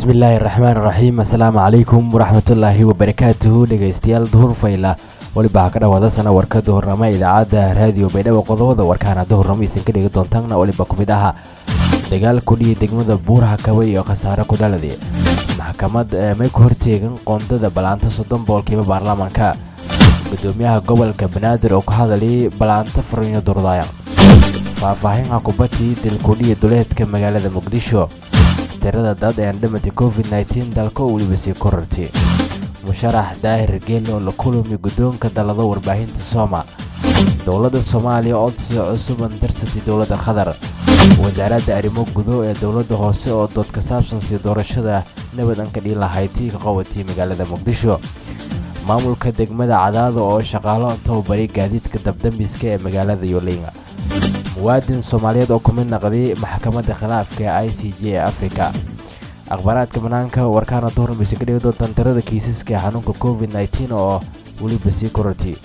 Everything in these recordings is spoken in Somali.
bismillaahi raxmaan raxiim assalaamu calaykum waraxmatullaahi wabarakaatuhu dhegaystayaal duhur fayla weliba ha ka dhawaada sana warka duhurnamo idaacadda raadiyo baydhabo qodobada warkaana duhurnamo isan ka dhigi doontaanna weliba ku mid aha dagaal kudhiya degmada buuraha kabay iyo khasaare ku dhaladi maxkamad may ku horteegan qoondada balaanta soddon boolkiiba baarlamaanka gudoomiyaha gobolka banaadir oo ka hadlayay balaanta fariino durdaaya faahfaahinha kubadii dilkudhiya duleedka magaalada muqdisho tirada dad ee andhamati covid nteen dalka oo weliba sii korartay musharax daahir geelle oo la kulami guddoonka dallado warbaahinta sooma dowladda soomaaliya codsi cusuban darsatay dowladda qatar wasaaradda arrimo gudo ee dowladda hoose oo dood ka saabsan sii doorashada nabad an ka dhiin lahaytii ka qabatay magaalada muqdisho maamulka degmada cadaada oo shaqaalo tababaray gaadiidka dabdambiska ee magaalada yolinga muwaadin soomaaliyeed oo ku mid naqday maxkamadda khilaafka ee i c j ee afrika akhbaaraadka banaanka warkaana duhurmaysa ka dhigi doontaan tirada kiisaska ee xanuunka covid nteen oo weliba sii korartay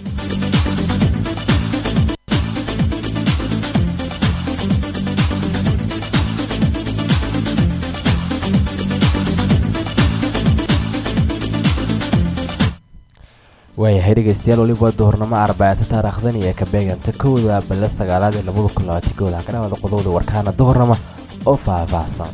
waayahay dhegaystayaal weliba duhurnamo arbacata taariikhdan iyo ka beeganta kowda bille sagaalaad ee labada kun labaatan kooda ka dhawaada qodobda warkaana duhurnamo oo faahfaahsan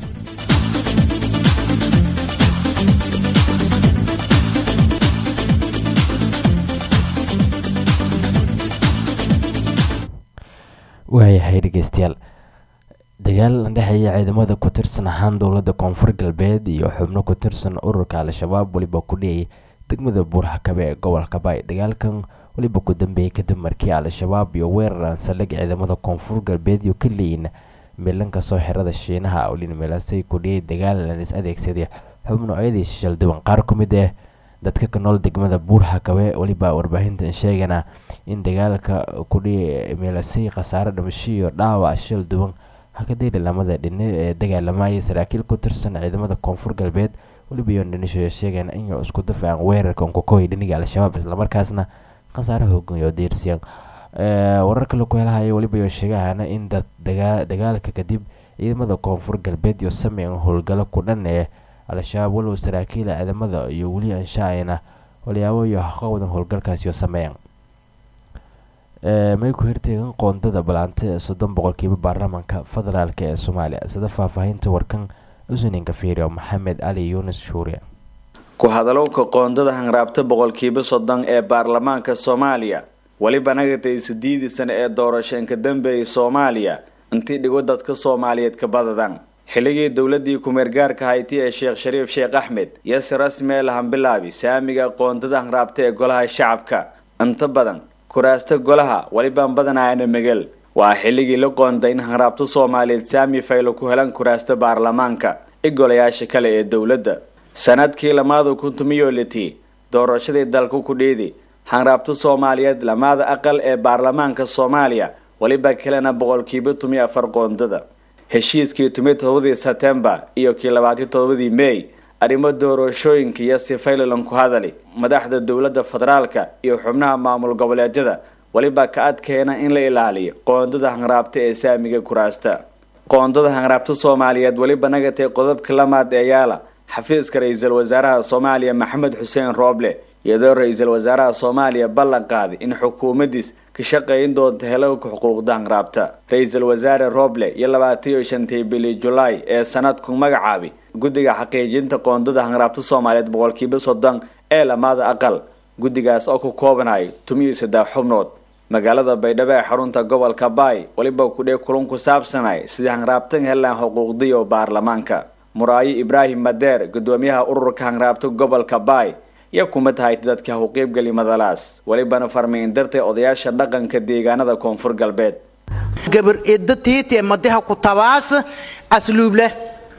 waayahay dhegaystayaal dagaal dhexeeya ciidamada ku tirsan ahaan dowladda koonfur galbeed iyo xubno ku tirsan ururka al-shabaab weliba ku dhiyay degmada buuraha kabe ee gobolka baay dagaalkan weliba ku dambeeyey kadib markii al-shabaab iyo weerar saldhig ciidamada koonfur galbeed iyo ka leeyin milanka soo xirada shiinaha olin meelasay ku dhiyay dagaal is adeegsaday xub noocyadii shalduwan qaar ku mid ah dadka ka nool degmada buuraha kabe weliba warbaahintan sheegana in dagaalka ku dhiyay meelasay khasaare dhimasho iyo dhaawac shal duwan hakadayda lamada dhine ee dagaalamayay saraakiil ku tirsan ciidamada koonfur galbeed weliba iyo indhonesia sheegeen inay isku dafacaan weerarka unkokoy dhiniga al-shabaab islamarkaasna khasaare hoogan iyo diirsiyan wararka laku helahaya weliba iyo sheegahana in dad dagaalka kadib ciidamada koonfur galbeed iyo sameyn howlgalo ku dhan ee al-shabaab walow saraakiila ciidamada iyo weli anshaayna walyaabo iyo haqawadan howlgalkaas iyo sameeyan may ku hirteegan qoondada balaanta ee soddon boqolkiiba baarlamaanka federaalk ee soomaaliya sida faahfaahinta warkan usuninka fiiriyo maxamed cali yuunus shuuriya ku hadalowka qoondada hanraabta boqolkiiba soddon ee baarlamaanka soomaaliya weliba nagatay sideedii sane ee doorasheenka dambeeyay soomaaliya intii dhigo dadka soomaaliyeed ka badadan xilligii dowladii kumeergaarka hayti ee sheekh shariif sheekh axmed iyo si rasmi ee lahanbilaabi saamiga qoondada hanraabta ee golaha shacabka inta badan kuraasta golaha welibaan badanaana megal waa xilligii la qoonday in hanraabta soomaaliyeed saami faylo ku helan kuraasta baarlamaanka i golayaasha kale ee dowladda sanadkii lamaada kun tumiyo litii doorashadii dalka ku dhiidi hanraabta soomaaliyeed lamaada aqal ee baarlamaanka soomaaliya weliba kalena boqolkiiba tumiyo afar qoondada heshiiskii tumiyo todobadii sebtembar iyo kii labaatiyo todobadii mey arrimo doorashooyinka iyo si faylalan ku hadali madaxda dowladda federaalka iyo xubnaha maamul goboleedyada weliba ka adkeena in la ilaaliyo qoondada hanraabta ee saamiga kuraasta qoondada hanraabta soomaaliyeed weliba nagatay qodobka lamaad ee yaala xafiiska ra-iisul wasaaraha soomaaliya maxamed xuseen rooble iyadoo ra-iisul wasaaraha soomaaliya ballan qaaday in xukuumadiis ka shaqayn doonta helowka xuquuqda hanraabta ra-iisul wasaare rooble iyo labaataiyo shantii bili julaay ee sanadku magacaabay guddiga xaqiijinta qoondada hanraabta soomaaliyeed boqolkiiba soddon ee lamaada aqal guddigaas oo ku koobanayo tumiyo saddex xubnood magaalada baydhabo ee xarunta gobolka baay weliba kudhee kulan ku saabsanay sidii hanraabtan helaan xuquuqdiyo baarlamaanka muraayo ibraahim madeer gudoomiyaha ururka hanraabta gobolka baay iyo kuma tahay dadka u qeybgeli madalaas welibana farmiin dartay odayaasha dhaqanka deegaanada koonfur galbeed gabar idda tiiti madaha ku tabaas asluub leh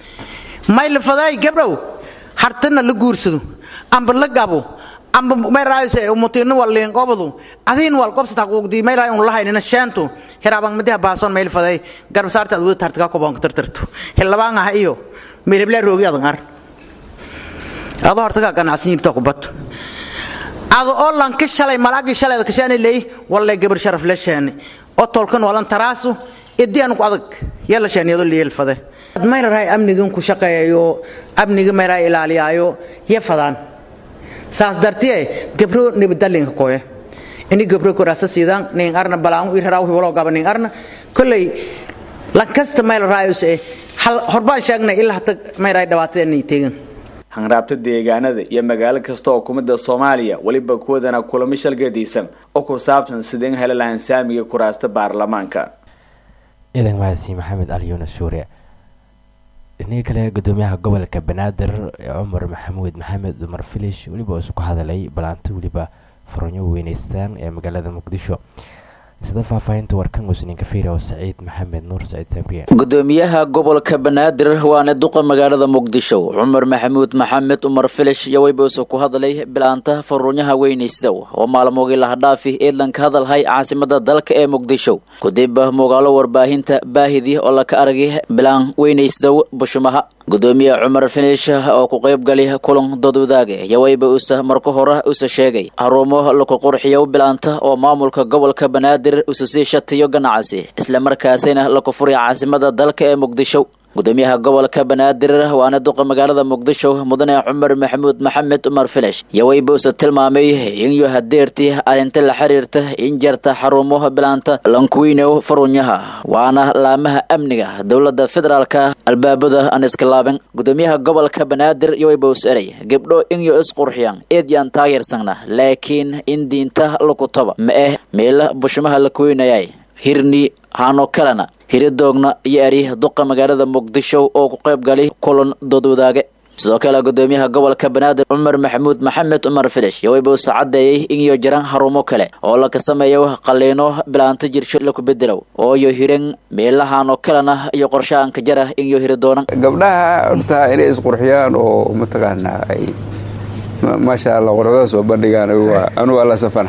maylafaday gabdhow hartana la guursado amba la gabo amba mayraayse umutino waliin qobadu adiin wal qobsata quuqdi mayraay un lahaynina shaantu hirabang madaha baason maylafaday garb saarta adwada tartiga ko baan tartarto hilabaan ah iyo meelebla roogi adan ar ado hortaga ganacsan jirta ku bato ado oo lan ka shalay malaagi shalay ka shaani leey wallahi gabar sharaf la shaani oo tolkan walan taraasu idiyan ku adag yalla shaaniyado leeyel fade mayrahay amnigan ku shaqeeyayo amniga mayraa ilaaliyaayo ya fadaan saas dartiye gabro nibadalinka koye ini gabro korasa sidan nin arna balaan irara walo gaba nin arna kolley lankasta maylarayuse hal horbaan sheegnay ilaa hata mayray dhawaatadeenay tegan hanraabta deegaanada iyo magaalo kasta oo kumida soomaaliya weliba kuwadana kulamo shalgadiisan oo ku saabsan sideen heli lahaan saamiga kuraasta baarlamaanka ciidan mahadsi maxamed ali yuunus suure dhinihii kale gudoomiyaha gobolka banaadir cumar maxamuud maxamed dumar filish weliba isku hadalay balaanto weliba faronyo weyneystaan ee magaalada muqdisho sida faahfaahinta warkan musninka fiira oo saciid maxamed nuur saciid sabriye gudoomiyaha gobolka banaadir waana duqa magaalada muqdisho cumar maxamuud maxamed umar filish iyo weybuuse ku hadlay bilaanta faruunyaha weynaystow oo maalmoogii lahadhaafi eedlanka hadalhay caasimada dalka ee muqdisho kadib muugaalo warbaahinta baahidii oo laka aragay bilaan weynaystow bushumaha gudoomiye cumar finish oo ku qaybgali kulan dadwadaage iyo weyba usa marka hore usa sheegay haruumo laku qurxiyo bilaanta oo maamulka gobolka banaadir usa sii shatiyo ganacsi islamarkaasina laku furay caasimada dalka ee muqdisho gudoomiyaha gobolka banaadir waana duqa magaalada muqdisho mudane cumar maxamuud maxamed umar filish iyo weyba usa tilmaamay inyo hadeertii arrinta la xiriirta in jarta xarumo bilaanta lankuweynow farunyaha waana laamaha amniga dowlada federaalka albaabada aan iska laabin gudoomiyaha gobolka banaadir iyo weyba us eray gabdho inyo isqurxiyaan eedyaan taageersana laakiin in diinta lakutaba ma eh meela bushumaha lakuweynayay hirni hano kalena hiridoogna iyo eri duqa magaalada muqdisho oo ku qayb galay kulan doodwadaage sidoo kale gudoomiyaha gobolka banaadir cumar maxamuud maxamed cumar filish iyo weyba usa caddeeyey inyo jiran harumo kale oo laka sameeyo qaliino bilaanto jirsho laku bedelow oo iyo hiran meelahanoo kalena iyo qorshahanka jara inyo hiri doonan gabdhaha horta inay isqurxiyaan oo mataqaanaa ay maasha allah qorxada soo bandhigaan anugu alla safana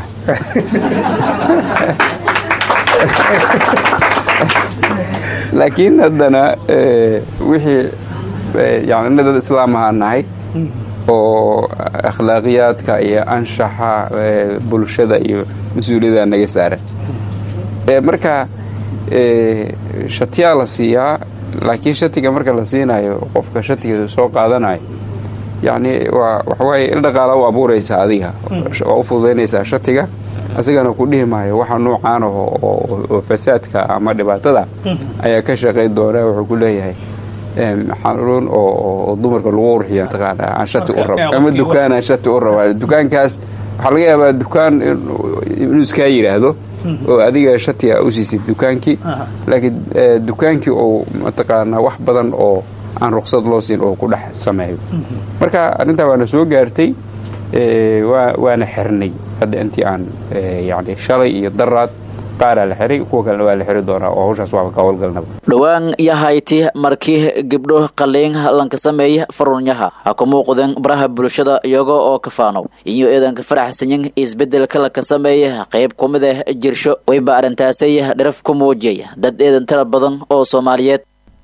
laakiin haddana wixii yani dad islaam ahaan nahay oo akhlaaqiyaadka iyo anshaxa bulshada iyo mas-uuliyada naga saaran marka shatiyaa la siiyaa laakiin shatiga marka la siinayo qofka shatiga soo qaadanayo yani waa waxawaaye il dhaqaala u abuuraysaa adiga waa u fududaynaysaa shatiga asigana ku dhihi maayo waxa nuucaan aho oo fasaadka ama dhibaatada ayaa ka shaqayn doona wuxuu ku leeyahay xanuun oo dumarka lagu urxiya mataqaana aan shati u rabo ama dukaan aan shati u raba dukaankaas waxaa laga yaabaa dukaan inuu iskaa yidhaahdo oo adiga shatiga u siisid dukaankii laakiin dukaankii oo mataqaana wax badan oo aan ruqsad loo siin oo ku dhex sameeyo marka arrintaa waana soo gaartay waana xirnay hadda intii aan yani shalay iyo daraad qaaraa la xiray kuwa kalena waa la xiri doonaa oo hawshaas waaba ka howlgalnaba dhowaan yahayti markii gabdho qaliin lanka sameeya farunyaha ha ku muuqdeen baraha bulshada iyaga oo kafaanow iyo eedanka faraxsanyin isbedelka laka sameeya qayb ku mid ah jirsho wayba arrintaasay dharaf ku muujiyay dad eedan tira badan oo soomaaliyeed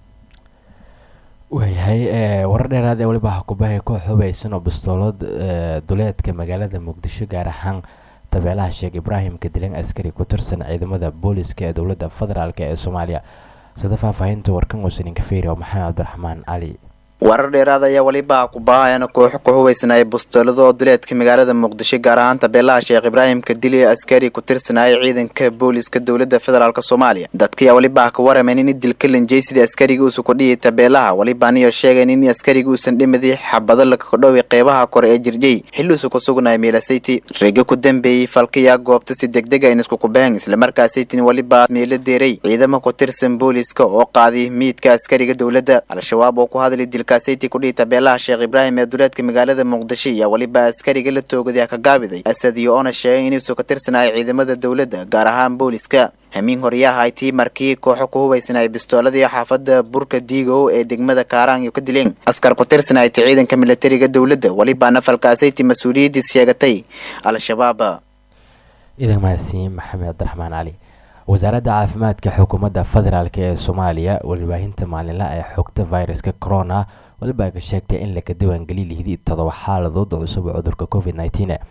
waayahay warar dheeraad ee weliba hakubahay koox hubaysan oo bastoolad duleedka magaalada muqdisho gaar ahaan tabeelaha sheekh ibraahim kadilan askari ku tirsan ciidamada booliska ee dowladda federaalk ee soomaaliya sida faahfaahinta warkan wasaninka feyri oo maxamed cabdiraxmaan cali warar dheeraad ayaa weliba kubaahayana koox ku hubaysanaya bustoolada oo duleedka magaalada muqdisho gaar ahaan tabeelaha sheekh ibraahim kadili askari ku tirsanaya ciidanka booliska dowlada federaalk soomaaliya dadkiyaa weliba ka waramayn in dilka lanjey sidii askariga uusa ku dhiyay tabeelaha welibaaniyo sheegayn in askariga uusan dhimadi xabado lakakadhoway qeybaha kore ee jirjay xilliuusa ku sugnaya meelasayti reega ku dambeeyey falkayaa goobta si degdega in isku kubaheen islamarkaasaytin weliba meelo deeray ciidamo ku tirsan booliska oo qaaday miidka askariga dowladda al-shabaab oo ku hadlay dilka sayti kudhihi tabeelaha sheekh ibraahim ee duleedka magaalada muqdisho ayaa weliba askariga la toogaday ka gaabiday asadiyo oona sheegay inuusu ka tirsanaya ciidamada dowladda gaar ahaan booliska hamiin horyaha ay tii markii kooxo ku hubaysanaya bistooladii xaafada burka diigow ee degmada kaaraanyo ka dileen askar ku tirsanaya ti ciidanka militariga dowladda welibaana falkaasayti mas-uuliyadiis sheegatay al-shabaab ciidan mahadsiin maxamed cabdiraxmaan cali wasaaradda caafimaadka xukuumadda federaalk ee soomaaliya warbaahinta maalinlaha ee xogta viruska corona weliba ay ka sheegtay in laka diiwaangeliy lihdi todoba xaaladood oo cusub oo cudurka covid nneteen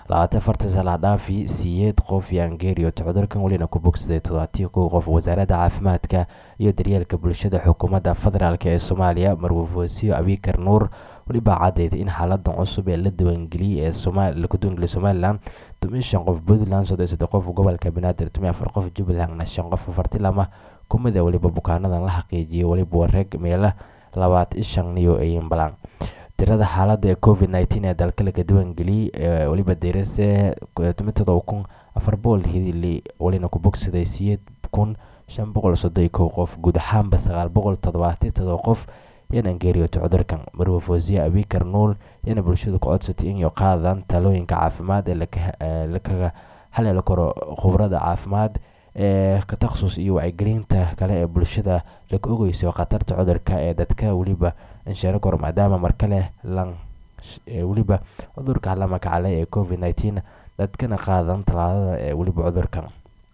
labaatan afartan sala dhaafi siyeed qof yaan geeriyoota cudurkan welina ku bogsaday todobaatii kow qof wasaaradda caafimaadka iyo daryeelka bulshada xukuumadda federaalk ee soomaaliya marwufoosiyo abikar nuur weliba caddeyd in xaaladan cusub ee la diiwaangeliyey ee laku diiwaangeliyay somalilan toban shan qof puntland soddon saddex qof gobolka banaadir toban afar qof jubbalandna shan qof afarti lama kumid a weliba bukaanadan la xaqiijiyay weliba wareeg meela labaad ishan iyo ayinbalan tirada xaaladda ee covid nneteen ee dalka laga diiwaangeliyey weliba deerase todoba kun afar boqol hidili welina ku bogsaday siyeed kun shan boqol soddon kow qof guud ahaanba sagaal boqol toddobaatan todoba qof yana geeriyoota cudurkan marwa foosiya abikar nuul yana bulshadu ku codsatay inay qaadaan talooyinka caafimaad ee lakaga haleeli karo khubrada caafimaad ee takhasus iyo wacyigelinta kale ee bulshada laga ogeyso khatarta cudurka ee dadka weliba insheero koro maadaama markale lan weliba cudurka la magacalay ee covid nneteen dadkana qaadan talaadada ee weliba cudurkan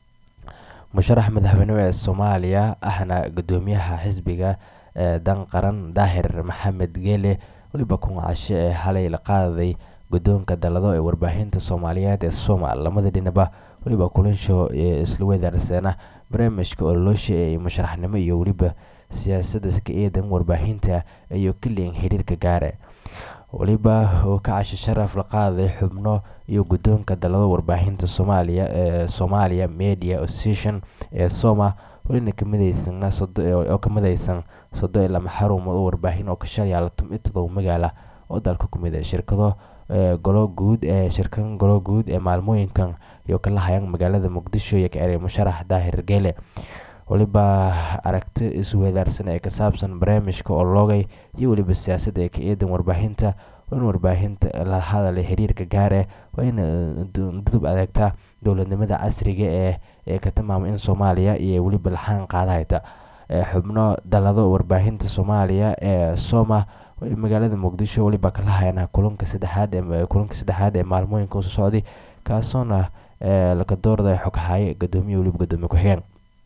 musharax madaxweyne ee soomaaliya ahna gudoomiyaha xisbiga dan qaran daahir maxamed geele weliba kun cashe ee halay la qaaday guddoonka dalado ee warbaahinta soomaaliyeed ee somal lamada dhinaba weliba kulansho isla wedaarseena barnaamijka ololoosha ee musharaxnimo iyo weliba siyaasadda ka eedan warbaahinta iyo keliyan xiriirka gaare weliba oo ka cashe sharaf la qaaday xubno iyo guddoonka dalado warbaahinta soomaaliya ee soomaaliya media association ee soma welina kamidaysan oo ka midaysan sodo iyo lama xarumood oo warbaahin oo ka shalyaala tum iyo todoba magaala oo dalka ku mid ah shirkado golo guud ee shirkan golo guud ee maalmooyinkan iyo kala hayaan magaalada muqdisho iyo ka eray musharax daahir geele weliba aragti iswedaarsan ee ka saabsan barnaamijka oo loogay iyo weliba siyaasadda ee ka eedan warbaahinta waa in warbaahinta la hadalay xiriirka gaare waa in dudub adeegtaa dowladnimada casriga ee ee ka tilmaamay in soomaaliya iyo weliba laxaan qaadahayta xubno dalado warbaahinta soomaaliya ee soma magaalada muqdisho weliba kala hayana kulanka saddexaad ee kulanka saddexaad ee maalmooyinka usoo socday kaasoona laga doorday xoghaye gadoomiye weliba gadoomiye ku-xigeen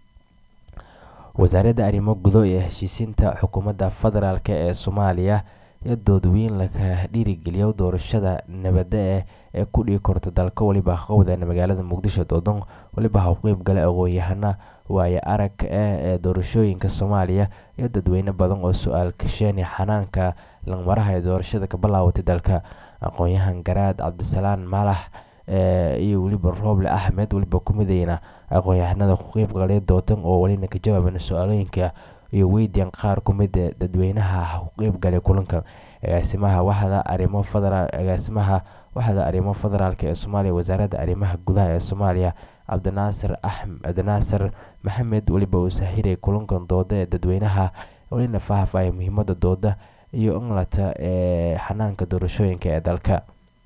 wasaaradda arrimo gudo ee heshiisiinta xukuumadda federaalk ee soomaaliya iyo doodweyn laga dhiirigeliyo doorashada nabadda eh ee ku dhigi korta dalka weliba qowdana magaalada muqdisho doodon weliba ha qeyb gala aqoon-yahana waaye arag eh ee doorashooyinka soomaaliya iyo dadweyne badan oo su-aal kasheeni xanaanka langmaraha ee doorashada ka bilaawatay dalka aqoon-yahan garaad cabdisalaan maalax iyo weliba rooble axmed weliba ku midayna aqoon-yahanada ku qeyb galay doodan oo welina ka jawaabana su-aalooyinka iyo weydiyan qaar ku mid dadweynaha ku qeyb galay kulankan agaasimaha waxda arrimo federaal agaasimaha waxda arrimo federaalk ee soomaaliya wasaaradda arrimaha gudaha ee soomaaliya cabdinaasir axmed cabdinaasir maxamed weliba uu sahiray kulankan dooda ee dadweynaha welina faahfaahaya muhiimada dooda iyo inlata ee xanaanka doorashooyinka ee dalka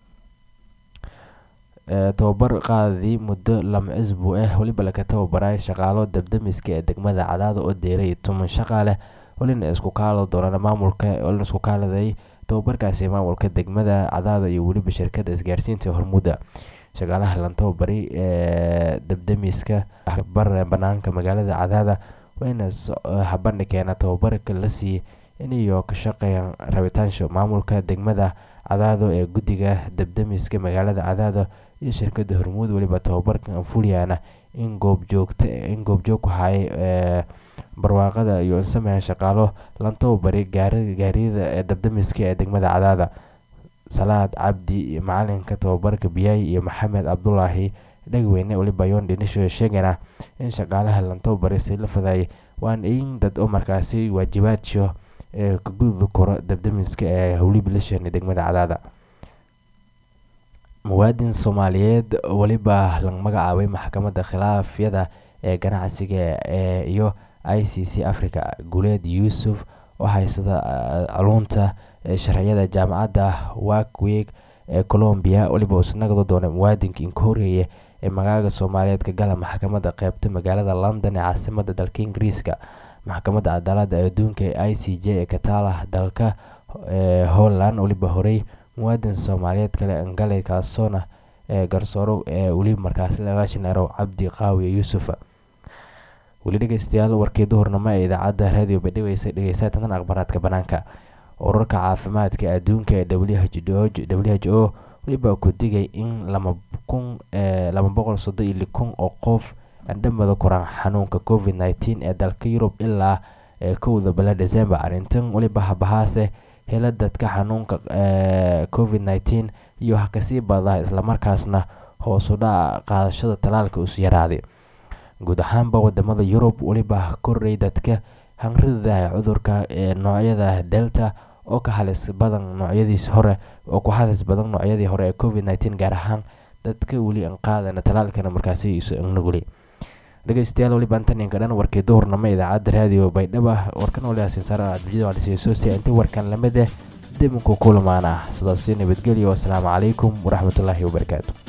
tobabar qaadii muddo lama cusbu ah weliba laga tababaray shaqaalo dabdamiska ee degmada cadaada oo deeray toban shaqaaleh welina isku kaalo doonana maamulka welina isku kaaladay tababarkaasi maamulka degmada cadaada iyo weliba shirkada isgaarsiinta hormuda shaqaalaha lan tababari ee dabdamiska banaanka magaalada cadaada wayna habandhikeena tababarka la siiyey inayo ka shaqeeyaan rabitaansha maamulka degmada cadaado ee guddiga dabdamiska magaalada cadaado iyo shirkada hormuud weliba tababarkan anfuliyana in goobjoogta in goobjoog ku hayay barwaaqada iyo insameha shaqaalo lan tababari gaariyada ee dabdamiska ee degmada cadaada salaad cabdi iyo macalinka tababarka biyaay iyo maxamed cabdulaahi dhagweyne weliba yoon dhinisho sheegana in shaqaalaha lan tababari si la fadayay waan in dad oo markaasi waajibaadso ee ka gududi karo dabdamiska ee howliba la sheegnay degmada cadaada muwaadin soomaaliyeed weliba laga magacaabay maxkamadda khilaafyada ee ganacsiga ee iyo i c c africa guuleed yuusuf oo haysada culunta sharciyada jaamacadda wakweeg ee colombia weliba isnagado doona muwaadinka inka horeeya ee magaaga soomaaliyeed ka gala maxkamadda qeybta magaalada london ee caasimada dalka ingiriiska maxkamadda cadaalada adduunka ee i c j ee ka taala dalka holland weliba horey muwaadin soomaaliyeed kale angale kaasoona ee garsooro ee weliba markaasi laga shineero cabdi qaawiye yuusuf weli dhegeystayaal warkii duhurnimo ee idaacadda raadiyo badhiweysay dhegeysaa tantan akhbaaraadka banaanka ururka caafimaadka adduunka ee w h o weliba ku digay in lama kun laba boqol soddon iyo li kun oo qof andhamada koraan xanuunka covid nneteen ee dalka yurub ilaa kowda bila december arrintan weliba habahaase hela dadka xanuunka covid nneteen iyo ha kasii badaa islamarkaasna hoosu dhaca qaadashada talaalka us yaraaday guud ahaanba wadamada yurub weliba koray dadka hangrida cudurka ee noocyada delta oo ka halis badan noocyadiis hore oo ku halis badan noocyadii hore ee covid nneteen gaar ahaan dadka weli aan qaadana talaalkana markaasi isu nuguli dhegeystayaal weliba intaninka dhan warkii duhurnamo idaacadda raadiyo baydhaba warkan waliaasin saara adbijada waalisiyosoosia intii warkan lamid eh dibinku kulmaan ah sidaasi nabadgelyo asalaamu calaykum waraxmatullaahi wabarakaatu